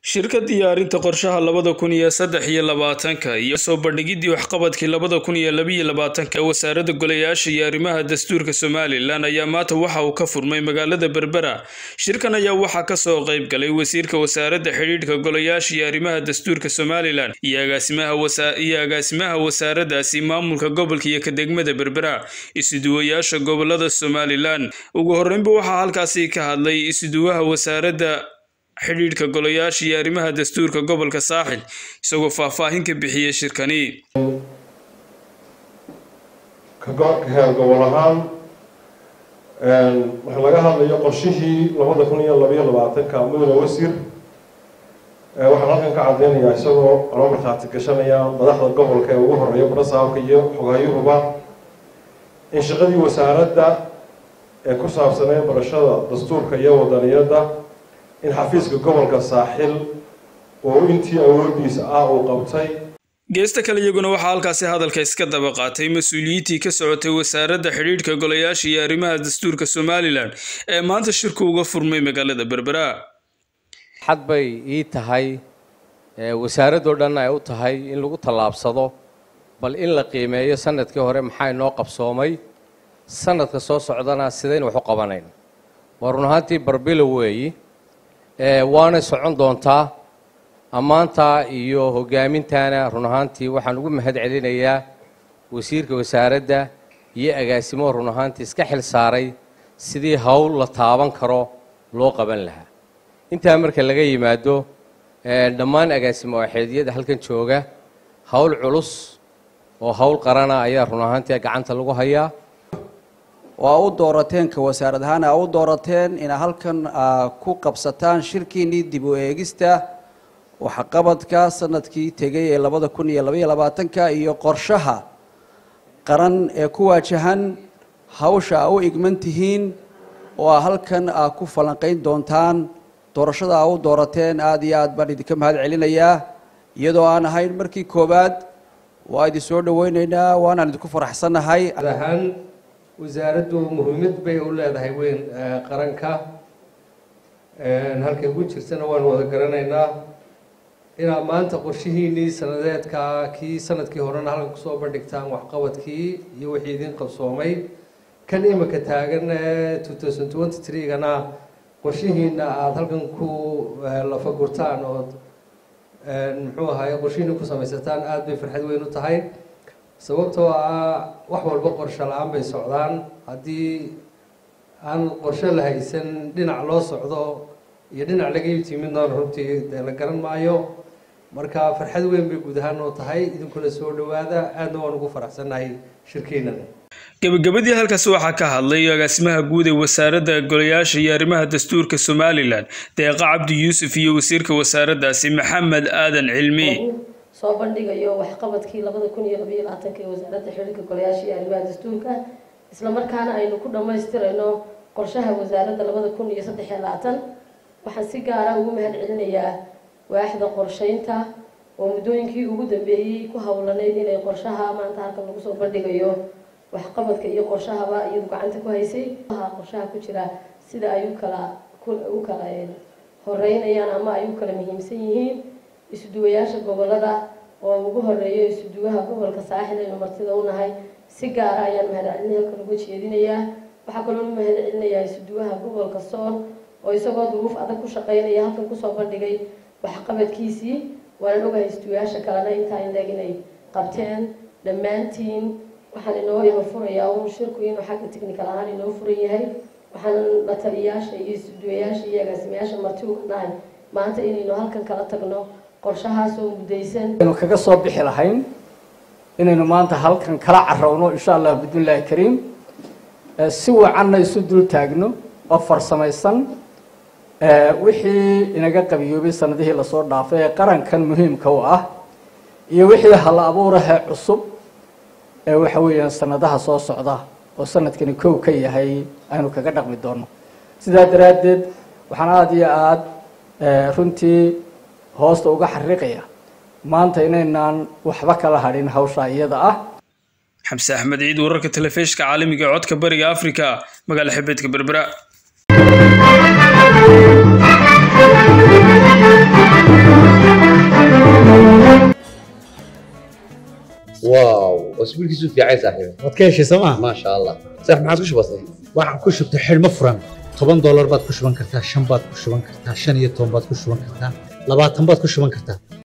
shirka diyaarinta qorshaha labada kun iyo saddex iyo labaatanka iyo soo bandhigidii waxqabadkii labada kun iyo labiyo labaatanka ee wasaaradda golayaasha iyo arrimaha dastuurka somalilan ayaa maanta waxa uu ka furmay magaalada berbera shirkan ayaa waxaa kasoo qayb galay wasiirka wasaaradda xidhiidhka golayaasha iyo arrimaha dastuurka somalilan iyo agaasimaha agaasimaha wasaaraddaasi maamulka gobolka iyo kadegmada berbera isuduwayaasha gobolada somalilan ugu horreynba waxaa halkaasi ka hadlay isuduwaha wasaaradda xidhiidhka golayaasha iyo arrimaha dastuurka gobolka saaxil isagoo faahfaahin ka bixiyey shirkani ka gobol ahaan waxaa laga hadlayo qorshihii labada kun iyo labayo labaatanka mudane wasiir waxaan halkan ka cadeynayaa isagoo loo markhaati gashanaya madaxda gobolka ee ugu horeeya barasaabka iyo xogayuhuba in shaqadii wasaaradda ee ku saabsanee barashada dastuurka iyo wadaniyadda in xafiiska gobolka saaxil oo intii awoodiisa ah uu qabtay geesta kale iyaguna waxaa halkaasi hadalka iska daba qaatay mas-uuliyiintii ka socotay wasaaradda xidhiidhka golayaasha iyo arrimaha dastuurka somalilan ee maanta shirku uga furmay magaalada berbera xad bay ii tahay wasaaraddoo dhan ay u tahay in lagu tallaabsado bal in la qiimeeyo sanadkii hore maxaa inoo qabsoomay sanadka soo socdana sidaynu wax u qabanayn waa run ahaantii barbilow weeyi waanay socon doontaa ammaantaa iyo hoggaamintaana run ahaantii waxaan ugu mahad celinayaa wasiirka wasaaradda iyo agaasimoo run ahaantii iska xil saaray sidii howl la taaban karo loo qaban lahaa intaa marka laga yimaado dhammaan agaasimo axeedyada halkan jooga howl culus oo howl qarana ayaa run ahaantii gacanta lagu hayaa waa u doorateen ka wasaarad ahaan aa u doorateen inaa halkan ku qabsataan shirkiinnii dib u eegista waxqabadka sanadkii tegay ee labada kun iyo labaiyo labaatanka iyo qorshaha qaran ee ku waajahan hawsha aa u igman tihiin oo aa halkan aa ku falanqayn doontaan doorashada aa u doorateen aada iyo aad baan idinka mahad celinayaa iyadoo aan ahayn markii koowaad waa idin soo dhaweyneynaa waanaan idinku faraxsannahay wasaaraddu muhiimad bay u leedahay weyn qaranka halkay ku jirtana waan wada garanaynaa inaad maanta qorshihiinii sanadeedka kii sanadkii horena halkan kusoo bandhigtaan waxqabadkii iyo wixii idin qabsoomay kan imika taagan two thousand twenty three-gana qorshihiina aada halkan ku lafagurtaan ood muxuu ahaye qorshihiina ku samaysataan aada bay farxad weyn u tahay sababtoo ah wax walba qorsho la-aan bay socdaan haddii aan qorsho la haysan dhinac loo socdo iyo dhinac laga yimidnoona runtii dee la garan maayo marka farxad weyn bay guud ahaan oo tahay idinkuna soo dhawaada aadna waan ugu faraxsannahay shirkeennan gabagabadii halkaasi waxaa ka hadlay agaasimaha guud ee wasaaradda golayaasha iyo arrimaha dastuurka somalilan deeqa cabdi yuusuf iyo wasiirka wasaaraddaasi maxamed aadan cilmi soo bandhigayo waxqabadkii labada kun iyo labayo labaatanka ee wasaaradda xidhiirka golayaasha iyo arrimaha dastuurka islamarkaana aynu ku dhammaystirayno qorshaha wasaaradda labada kun iyo saddex iyo labaatan waxaan si gaara ugu mahad celinayaa waaxda qorsheynta oo muddooyinkii ugu dambeeyey ku howlanayd inay qorshaha maanta halkan lagu soo bandhigayo waxqabadka iyo qorshahaba iyadu gacanta ku haysay qorshaha ku jira sida ay u kala u kala horeynayaan ama ay u kala muhiimsan yihiin isuduwayaasha gobolada oo ugu horeeyo isuduwaha gobolka saaxil aynu martida u nahay si gaara ayaan mahadcelin halkan uga jeedinayaa waxaa kaloo u mahad celinayaa isuduwaha gobolka sool oo isagoo duruuf adag ku shaqeynaya halkan kusoo bandhigay waxqabadkiisii waanan ogahay isuduwayaasha kalena intaa inleeg inay qabteen dhammaantiin waxaan inoo ima furayaa un shirku inuu xagga technical ahaan inoo furan yahay waxaan la taliyayaasha iyo isuduwayaasha iyo agaasimayaasha marti uga nahay maanta inaynu halkan kala tagno qorshahaasoo muddaysan aynu kaga soo bixi lahayn inaynu maanta halkan kala carowno insha allah bidnillahi kariim si wacanna isu dul taagno oo farsamaysan wixii inaga qabiyoobay sanadihii lasoo dhaafay ee qarankan muhiimka u ah iyo wixii hal abuurahee cusub ee waxa weeyaan sanadaha soo socda oo sanadkani kow ka yahay aynu kaga dhaqmi doono sidaa daraaddeed waxaan aada iyo aada runtii hoosta uga xariiqaya maanta inaynaan waxba kala hadhin hawshaa iyada ah xamse axmed ciid wararka telefishka caalamiga ee codka bariga afrika magaala xebeedka berbera واو واسبوع كيسو في عايز صاحبي waad ka heshay sooma ما شاء الله صح ما عادش بسيط waxaan ku shubtay xidhmo furan toban doolar baad ku shuban kartaa shan baad ku shuban kartaa shan iyo toban baad ku shuban kartaa labaatan baad ku shuban kartaa